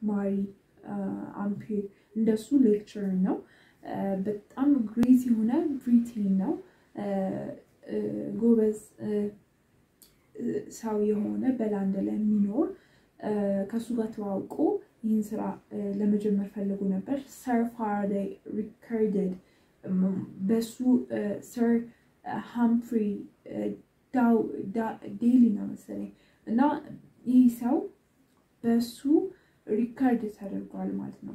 ማሪ አምፒር እንደሱ ሌክቸር ነው። በጣም ግሬት የሆነ ብሪቴን ነው። ጎበዝ ሰው የሆነ በላንድ ላይ የሚኖር ከእሱ ጋር ተዋውቆ ይህን ስራ ለመጀመር ፈልጎ ነበር። ሰር ፋራዴይ ሪከርድድ በሱ ሰር ሃምፍሪ ዴይሊ ነው መሰለኝ እና ይህ ሰው በሱ ሪከርድ ተደርጓል ማለት ነው።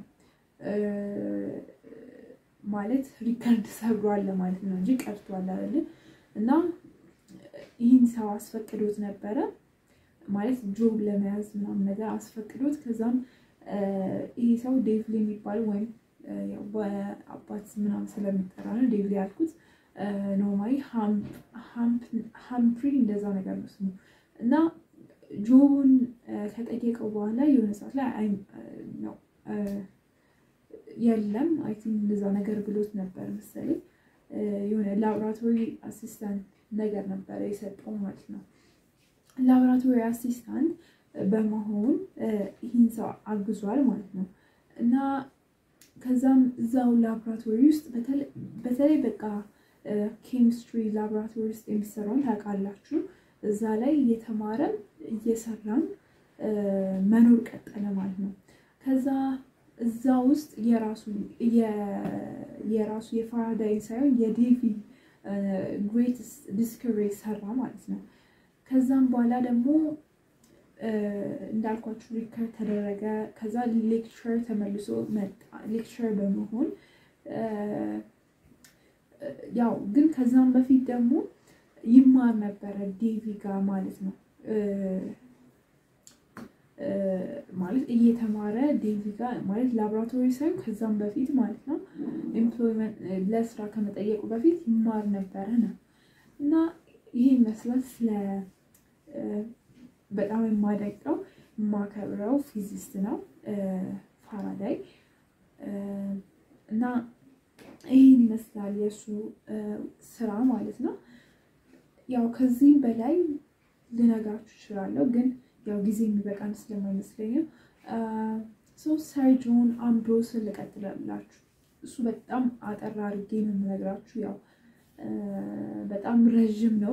ማለት ሪከርድ ሰብሯል ለማለት ነው እንጂ ቀርቷል አይደለም። እና ይህን ሰው አስፈቅዶት ነበረ ማለት ጆብ ለመያዝ ምናምን ነገር አስፈቅዶት ከዛም ይህ ሰው ዴቭሊ የሚባለው ወይም በአባት ምናምን ስለሚጠራ ነው ዴቭሊ ያልኩት። ኖርማሊ ሃምፕሪ እንደዛ ነገር ነው ስሙ እና ጆቡን ከጠየቀው በኋላ የሆነ ሰዓት ላይ ነው የለም አይ ቲንክ እንደዛ ነገር ብሎት ነበር መሰለኝ። የሆነ ላቦራቶሪ አሲስታንት ነገር ነበረ የሰጠው ማለት ነው። ላቦራቶሪ አሲስታንት በመሆን ይህን ሰው አግዟል ማለት ነው እና ከዛም እዛው ላቦራቶሪ ውስጥ በተለይ በቃ ኬሚስትሪ ላቦራቶሪ ውስጥ የሚሰራውን ታውቃላችሁ። እዛ ላይ እየተማረም እየሰራም መኖር ቀጠለ ማለት ነው። ከዛ እዛ ውስጥ የራሱ የራሱ የፋራዳይ ሳይሆን የዴቪ ግሬትስ ዲስከቨሪ ሰራ ማለት ነው። ከዛም በኋላ ደግሞ እንዳልኳችሁ ሪከርድ ተደረገ። ከዛ ሌክቸር ተመልሶ መጣ። ሌክቸር በመሆን ያው ግን ከዛም በፊት ደግሞ ይማር ነበረ ዴቪ ጋር ማለት ነው። ማለት እየተማረ ዴቪ ጋር ማለት ላቦራቶሪ ሳይሆን ከዛም በፊት ማለት ነው ኤምፕሎይመንት ለስራ ከመጠየቁ በፊት ይማር ነበረ ነው እና ይህ ይመስላል ስለ በጣም የማደንቀው የማከብረው ፊዚስት ነው ፋራዳይ እና ይህን ይመስላል የእሱ ስራ ማለት ነው። ያው ከዚህም በላይ ልነግራችሁ እችላለሁ፣ ግን ያው ጊዜ የሚበቃን ስለማይመስለኝም ሰው ሰር ጆን አምብሮስን ልቀጥላላችሁ። እሱ በጣም አጠር አድርጌ ነው የምነግራችሁ። ያው በጣም ረዥም ነው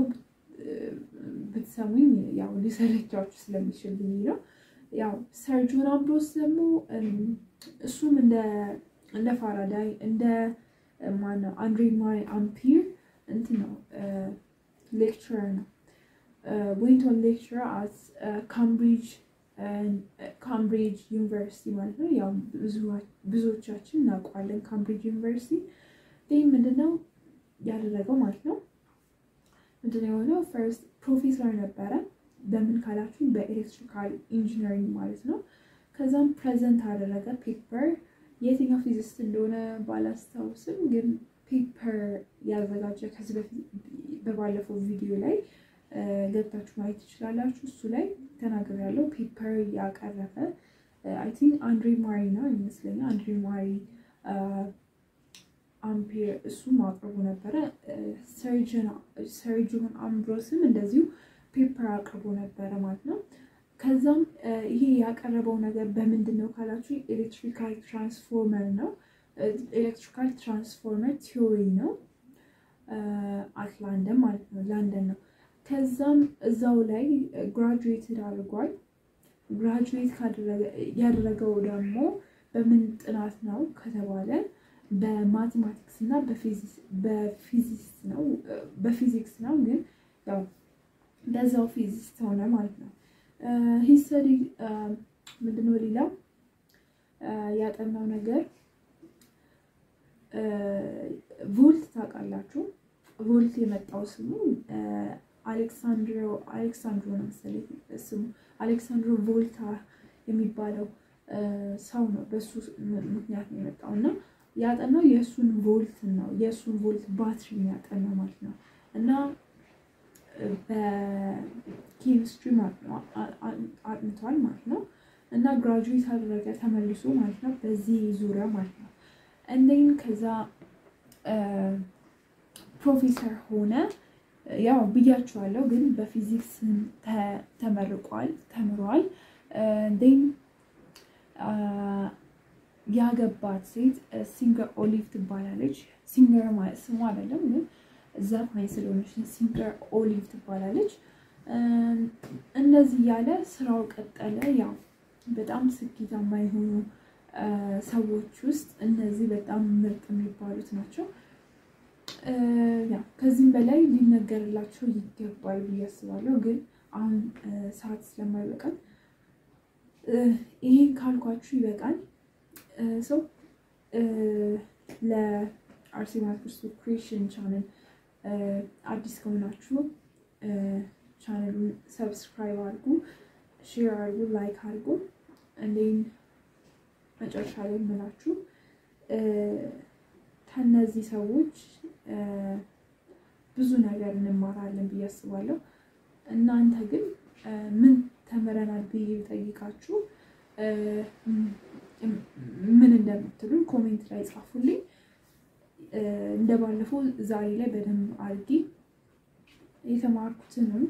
ብትሰሙኝ ያው ሊሰለቻችሁ ስለሚችል ብዬ ነው። ያው ሰር ጆን አምብሮስ ደግሞ እሱም እንደ ፋራዳይ እንደ ማነው አንድሬ ማሪ አምፒር እንትን ነው ሌክቸረር ነው። ዌንት ኦን ሌክቸር አት ካምብሪጅ ካምብሪጅ ዩኒቨርሲቲ ማለት ነው። ያው ብዙዎቻችን እናውቀዋለን ካምብሪጅ ዩኒቨርሲቲ። ይህ ምንድነው ያደረገው ማለት ነው? ምንድነው የሆነው? ፈርስት ፕሮፌሰር ነበረ። በምን ካላችሁ በኤሌክትሪካል ኢንጂነሪንግ ማለት ነው። ከዛም ፕሬዘንት አደረገ ፔፐር የትኛው ፊዚስት እንደሆነ ባላስታውስም ግን ፔፐር ያዘጋጀ ከዚህ በፊት በባለፈው ቪዲዮ ላይ ገብታችሁ ማየት ትችላላችሁ። እሱ ላይ ተናገር ያለው ፔፐር ያቀረበ አይ ቲንክ አንድሬ ማሪ ነው ይመስለኛል። አንድሬ ማሪ አምፔር እሱም አቅርቦ ነበረ። ሰርጅን አምብሮስም እንደዚሁ ፔፐር አቅርቦ ነበረ ማለት ነው። ከዛም ይሄ ያቀረበው ነገር በምንድን ነው ካላችሁ ኤሌክትሪካል ትራንስፎርመር ነው። ኤሌክትሪካል ትራንስፎርመር ቲዮሪ ነው። አት ላንደን ማለት ነው፣ ላንደን ነው። ከዛም እዛው ላይ ግራጁዌትድ አድርጓል። ግራጁዌት ያደረገው ደግሞ በምን ጥናት ነው ከተባለ በማቴማቲክስ እና በፊዚክስ ነው በፊዚክስ ነው። ግን ያው በዛው ፊዚክስ ሆነ ማለት ነው። ሂስተሪ ምንድነው ሌላው ያጠናው ነገር ቮልት ታውቃላችሁ። ቮልት የመጣው ስሙ አሌክሳንድሮ አሌክሳንድሮ ነው መሰለኝ ስሙ አሌክሳንድሮ ቮልታ የሚባለው ሰው ነው። በሱ ምክንያት ነው የመጣው እና ያጠናው የእሱን ቮልት ነው የእሱን ቮልት ባትሪ ያጠናው ማለት ነው እና በኬሚስትሪ አጥንቷል ማለት ነው እና ግራጁዌት አደረገ ተመልሶ ማለት ነው በዚህ ዙሪያ ማለት ነው። እንደይን ከዛ ፕሮፌሰር ሆነ። ያው ብያችኋለሁ፣ ግን በፊዚክስ ተመርቋል ተምሯል። እንደይን ያገባት ሴት ሲንገር ኦሊቭ ትባላለች። ሲንገር ማለት ስሙ አይደለም ግን ዘፋኝ ስለሆነች ሲንገር ኦሊቭ ትባላለች። እንደዚህ እያለ ስራው ቀጠለ። ያው በጣም ስኬታማ የሆኑ ሰዎች ውስጥ እነዚህ በጣም ምርጥ የሚባሉት ናቸው። ያው ከዚህም በላይ ሊነገርላቸው ይገባል ብዬ አስባለሁ። ግን አሁን ሰዓት ስለማይበቃል ይሄን ካልኳችሁ ይበቃል። ሰው ለአርሴማ ክርስቶስ ክሪኤሽን ቻነል አዲስ ከሆናችሁ ቻነሉን ሰብስክራይብ አድርጉ፣ ሼር አድርጉ፣ ላይክ አድርጉ። እንዴን መጨረሻ ላይ የምላችሁ ከነዚህ ሰዎች ብዙ ነገር እንማራለን ብዬ አስባለሁ። እናንተ ግን ምን ተምረናል ብዬ ጠይቃችሁ ምን እንደምትሉን ኮሜንት ላይ ጻፉልኝ። እንደ ባለፈው ዛሬ ላይ በደንብ አድርጌ የተማርኩትንም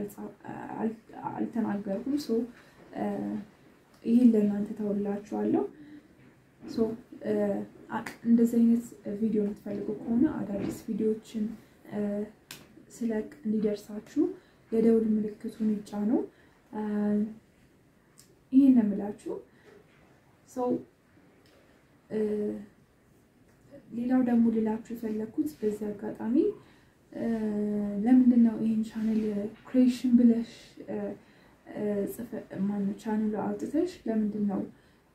አልተናገርኩም። ሶ ይህን ለእናንተ ተውላችኋለሁ። ሶ እንደዚህ አይነት ቪዲዮ የምትፈልጉ ከሆነ አዳዲስ ቪዲዮዎችን ስለቅ እንዲደርሳችሁ የደውል ምልክቱን ይጫኑ። ይህን የምላችሁ ሰው ሌላው ደግሞ ልላችሁ የፈለግኩት በዚህ አጋጣሚ ለምንድን ነው ይህን ቻነል ክሬሽን ብለሽ ማነው ቻነሉ አውጥተሽ ለምንድን ነው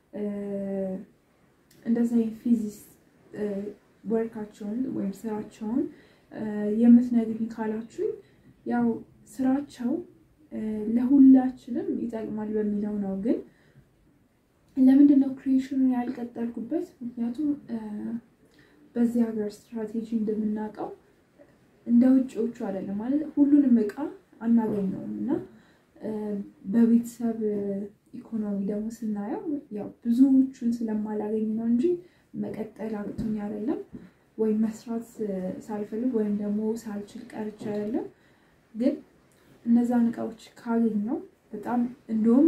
እንደዚ ፊዚክስ ወርካቸውን ወይም ስራቸውን የምትነግሪኝ ካላችሁኝ ያው ስራቸው ለሁላችንም ይጠቅማል በሚለው ነው። ግን ለምንድን ነው ክሪኤሽኑን ያልቀጠልኩበት? ምክንያቱም በዚህ ሀገር ስትራቴጂ እንደምናውቀው እንደ ውጭዎቹ አይደለም ማለት ሁሉንም እቃ አናገኘውም እና በቤተሰብ ኢኮኖሚ ደግሞ ስናየው ያው ብዙዎቹን ስለማላገኝ ነው እንጂ መቀጠል አቅቶኝ አይደለም፣ ወይም መስራት ሳልፈልግ ወይም ደግሞ ሳልችል ቀርቼ አይደለም። ግን እነዛን እቃዎች ካገኘው በጣም እንደውም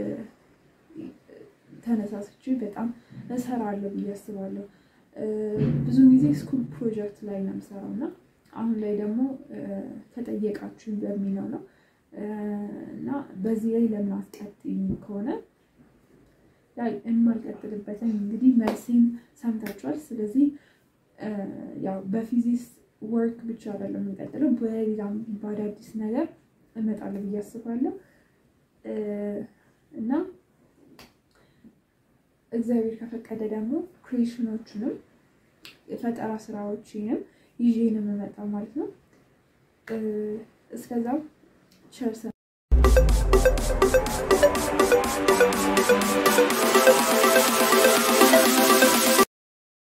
ተነሳስቼ በጣም እሰራለሁ ብዬ አስባለሁ። ብዙ ጊዜ ስኩል ፕሮጀክት ላይ ነው የምሰራው እና አሁን ላይ ደግሞ ከጠየቃችሁኝ በሚለው ነው እና በዚህ ላይ ለምን አትቀጥይም ከሆነ የማልቀጥልበትን እንግዲህ መልሴን ሰምታችኋል። ስለዚህ ያው በፊዚክስ ወርክ ብቻ አይደለም የምንቀጥለው በሌላም በአዳዲስ ነገር እመጣለሁ ብዬ አስባለሁ እና እግዚአብሔር ከፈቀደ ደግሞ ክሬሽኖቹንም የፈጠራ ስራዎችንም ይዤ ነው የምመጣው ማለት ነው። እስከዛው ቸርሰ